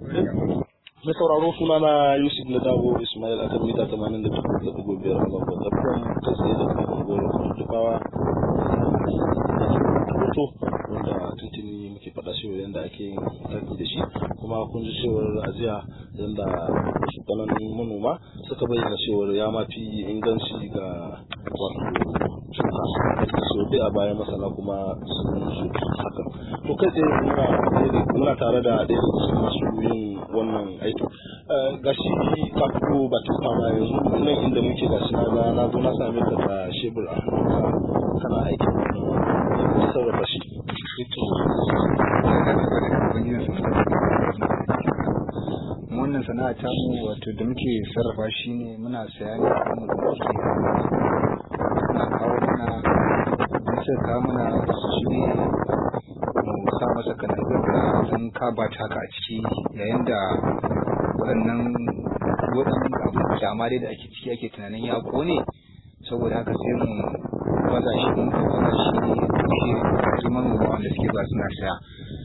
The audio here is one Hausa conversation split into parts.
Mai sauraro suna na Yusuf na Dago Ismail akan mita tamanin da da dubu biyar a zangon Zabron ta tsaye da kan unguwar Dukawa hoto wanda tuntuni muke faɗa cewa yadda ake yin taki da shi kuma kun ji cewar ajiya yadda su ƙananan manoma suka bayyana cewar ya ma fi inganci ga wato shuka so dai a bayan masana kuma sun su hakan to kai tsaye muna muna tare da ɗaya daga cikin masu yin wannan aiki ga shi ka fito ba ta kama yanzu nan inda muke ga na ga na zo na same ka da shebur a hannunka kana aiki wannan sarrafa shi wannan sana'a ta mu wato da muke sarrafa shi ne muna saya ne a mu da muke suna kawo mana in suka kawo mana shi ne mu sa masa kanazir da dan kaba ta haka a ciki yayin da waɗannan waɗannan abin kyama dai da ake ciki ake tunanin ya kone saboda haka sai mu baza shi mun baza shi ne shi manoma wanda suke ba suna saya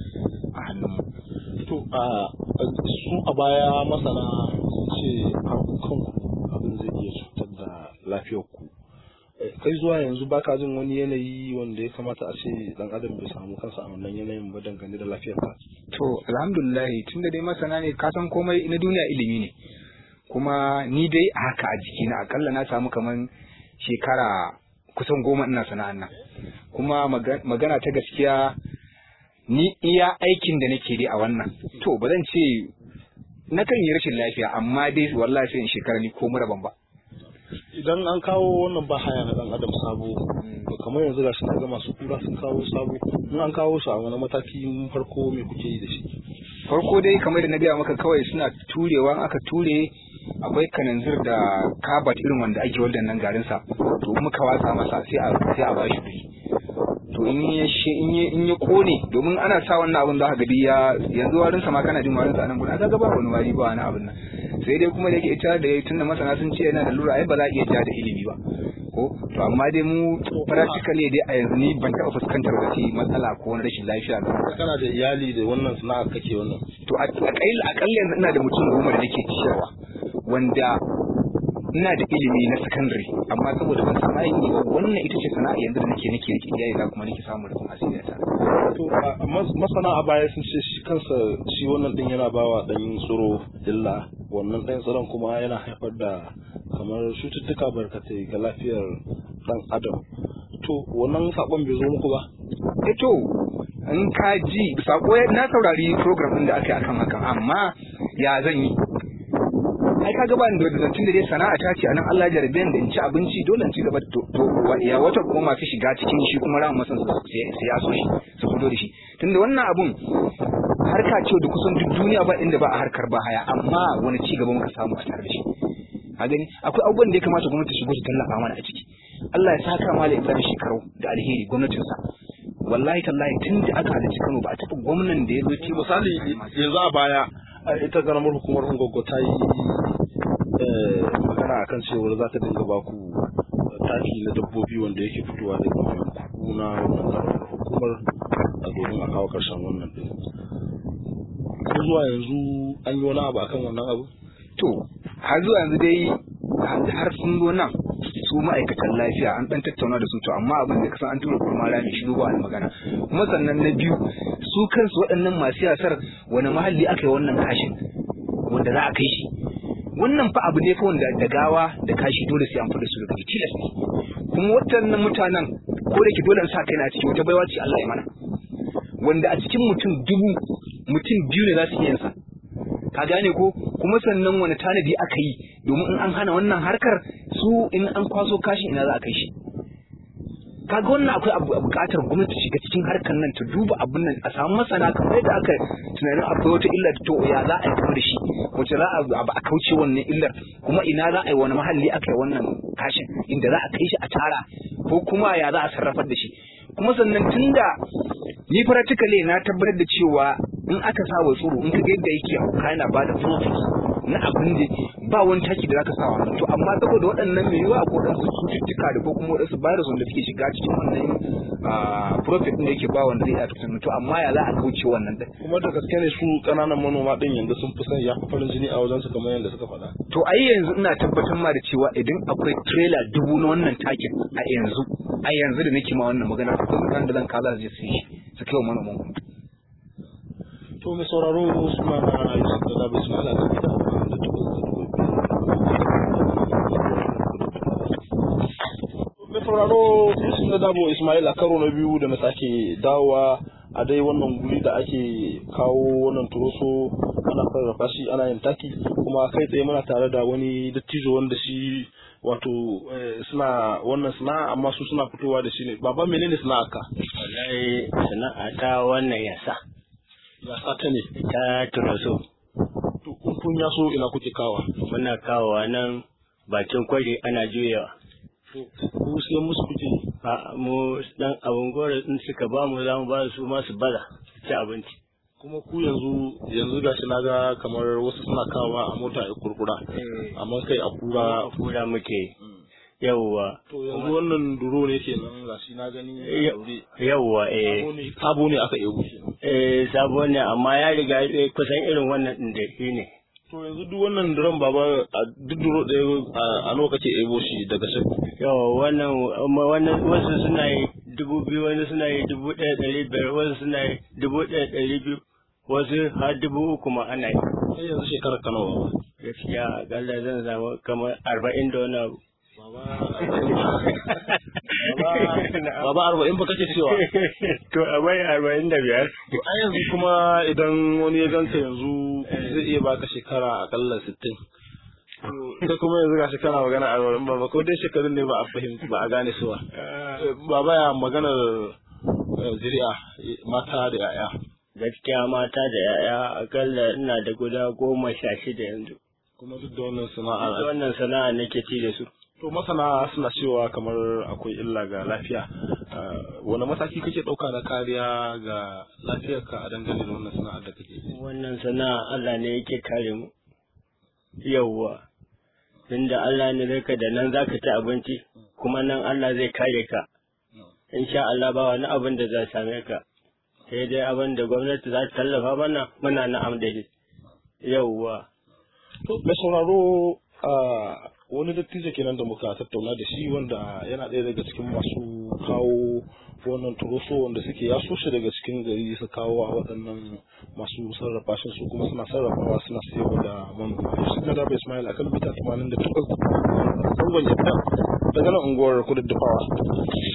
a hannunmu to a su a baya masana ce kanku abin zai iya cutar da lafiyar ku kai zuwa yanzu baka jin wani yanayi wanda ya kamata a ce dan adam bai samu kansa a wannan yanayin ba dangane da lafiyar ka to alhamdulillah tunda dai masana ne ka san komai na duniya ilimi ne kuma ni dai a haka a jikina akalla na samu kaman shekara kusan goma ina sana'an nan kuma magana ta gaskiya ni iya aikin da nake dai a wannan to ba zan ce na kan yi rashin lafiya amma dai wallahi sai in shekara ni ko muraban ba idan an kawo wannan ba haya na dan adam sabo kamar yanzu gashi na ga masu kura sun kawo sabo in an kawo shi a wani mataki farko me kuke yi da shi farko dai kamar da na gaya maka kawai suna turewa aka ture akwai kananzir da kabat irin wanda ake waldan nan garin sa to muka watsa masa sai a sai a bashi kuɗi to in ya in ya in ya kone domin ana sa wannan abin da aka gadi ya yanzu warin sa ma kana jin warin sa nan gurin aka ga ba wani wari ba wani abin nan sai dai kuma da yake ita da tunda masana sun ce yana da lura ai ba za a iya ja da ilimi ba ko to amma dai mu practically dai a yanzu ni ban taɓa fuskantar wata matsala ko wani rashin lafiya ba kana da iyali da wannan sana'a kake wannan to a akalla yanzu ina da mutum goma da nake ciyarwa wanda ina da ilimi na secondary amma saboda ban samu aiki ba wannan ita ce sana'a yanzu da nake nake rike iyaye na kuma nake samu rufin asiri ta to masana a baya sun ce shi kansa shi wannan din yana bawa dan tsoro illa wannan dan tsoron kuma yana haifar da kamar cututtuka barkatai ga lafiyar dan adam to wannan sakon bai zo muku ba eh to in ka ji sako na saurari program din da aka yi akan hakan amma ya zan yi ai kaga ba da zancin da dai sana'a ta ce anan Allah ya jarabe da in ci abinci dole in ci gaba to ya wata kuma masu shiga cikin shi kuma ran masan sai ya so shi su fito da shi tunda wannan abun harka ce da kusan duk duniya ba inda ba a harkar ba haya amma wani ci gaba muka samu a tare da shi a gani akwai abubuwan da ya kamata gwamnati shigo ta tallafa mana a ciki Allah ya saka mala Ibrahim shekaru da alheri gwamnatinsa wallahi tallahi tun da aka halarci Kano ba a taɓa gwamnan da ya zo ci misali yanzu a baya ita karamar hukumar Ungogo ta yi magana akan cewar za ta dinga baku taki na dabbobi wanda yake fitowa daga yanku na wannan karamar hukumar a domin a kawo karshen wannan din ko zuwa yanzu an yi wani abu akan wannan abu to har zuwa yanzu dai har sun zo nan su ma'aikatan lafiya an dan tattauna da su to amma abin da kasan an tura kurma rami shi ba wani magana kuma sannan na biyu su kansu waɗannan masu yasar wani mahalli aka yi wannan kashin wanda za a kai shi wannan fa abu ne fa wanda da gawa da kashi dole sai an fada su daga tilas ne kuma waɗannan mutanen ko da ke dole sa kai na ciki wata baiwa ce Allah ya mana wanda a cikin mutum dubu mutum biyu ne za su iya sa ka gane ko kuma sannan wani tanadi aka yi domin in an hana wannan harkar su in an kwaso kashi ina za a kai shi kaga wannan akwai buƙatar gwamnati shiga cikin harkar nan ta duba abin nan a samu masana kamar yadda aka tunanin akwai wata illar to ya za a yi da shi wace za a ba a kauce wannan illar kuma ina za a yi wani mahalli aka yi wannan kashin inda za a kai shi a tara ko kuma ya za a sarrafar da shi kuma sannan tunda ni practically na tabbatar da cewa in aka sa wa tsoro in ka ga yadda yake hauka yana bada profit na abin da ba wani taki da zaka sa wannan to amma saboda waɗannan mai yiwa ko waɗansu cututtuka da ko kuma waɗansu virus wanda suke shiga cikin wannan profit din da yake ba wanda zai iya tuntun to amma ya za a kauce wannan din kuma da gaske ne su kananan manoma din yanzu sun fi son ya fi farin jini a wajen su kamar yadda suka faɗa to ai yanzu ina tabbatar ma da cewa idan akwai trailer dubu na wannan takin a yanzu a yanzu da nake ma wannan magana akwai mutanen da zan kaza su je su yi shi su kai wa manoman ku to mai sauraro Usman Yusuf da Dabi Ismail a kan gida da tukun mai sauraro Yusuf da Dabo Ismail a karo na biyu da na sake dawowa a dai wannan guri da ake kawo wannan turoso ana sarrafa shi ana yin taki kuma kai tsaye muna tare da wani dattijo wanda shi wato suna wannan sana'a amma su suna fitowa da shi ne baba menene sana'a ka wallahi sana'a ta wannan yasa yasa ta ne ta turaso to kun ya so ina kuke kawa muna kawowa nan bakin kwari ana juyawa ku sai musu kuke a mu dan abun gore in suka ba mu za mu ba su ma su bada ci abinci kuma ku yanzu yanzu gashi na ga kamar wasu suna kawa a mota a kurkura amma kai a kura kura muke yawwa to yanzu wannan duro ne kenan gashi na gani yawwa eh sabo ne aka ego shi eh sabo ne amma ya riga kusan irin wannan din da shi ne to yanzu duk wannan duron baba a duk duro ɗaya a nawa kake ebo shi daga shi yawa wannan wannan wasu suna yi dubu biyu wani suna yi dubu ɗaya ɗari biyar wasu suna yi dubu ɗaya ɗari biyu wasu har dubu uku ma ana yi sai yanzu shekarar ka nawa baba gaskiya akalla zan samu kamar arba'in da wani abu Baba arba'in ba kake cewa. To a bai arba'in da biyar. To a yanzu kuma idan wani ya ganka yanzu zai iya baka shekara akalla sittin. Kai kuma yanzu ga shekara magana arba'in ba ko dai shekarun ne ba a fahimci ba a gane su ba. Baba ya maganar zuri'a mata da 'ya'ya. Gaskiya mata da 'ya'ya akalla ina da guda goma sha shida yanzu. Kuma duk da wannan sana'a. Da wannan sana'a nake ci da su. To masana suna cewa kamar akwai illa ga lafiya. Wani mataki kake ɗauka na kariya ga lafiyarka a dangane da wannan sana'ar da kake yi? Wannan sana'a Allah ne yake kare mu. Yawwa. Tunda Allah ne zai ka da nan za ka ci abinci, kuma nan Allah zai kare ka. Insha Allah ba wani abin da za same ka. Sai dai abin da gwamnati za ta tallafa mana muna na'am da shi. Yawwa. To, mai sauraro wani dattijo kenan da muka tattauna da shi wanda yana ɗaya daga cikin masu kawo wannan turoso wanda suke yaso shi daga cikin gari su kawo a waɗannan masu sarrafa shi su kuma suna sarrafawa suna sayarwa da manoma yusuf na daba ismail akan bita 88 zangon yadda daga nan unguwar kududdufawa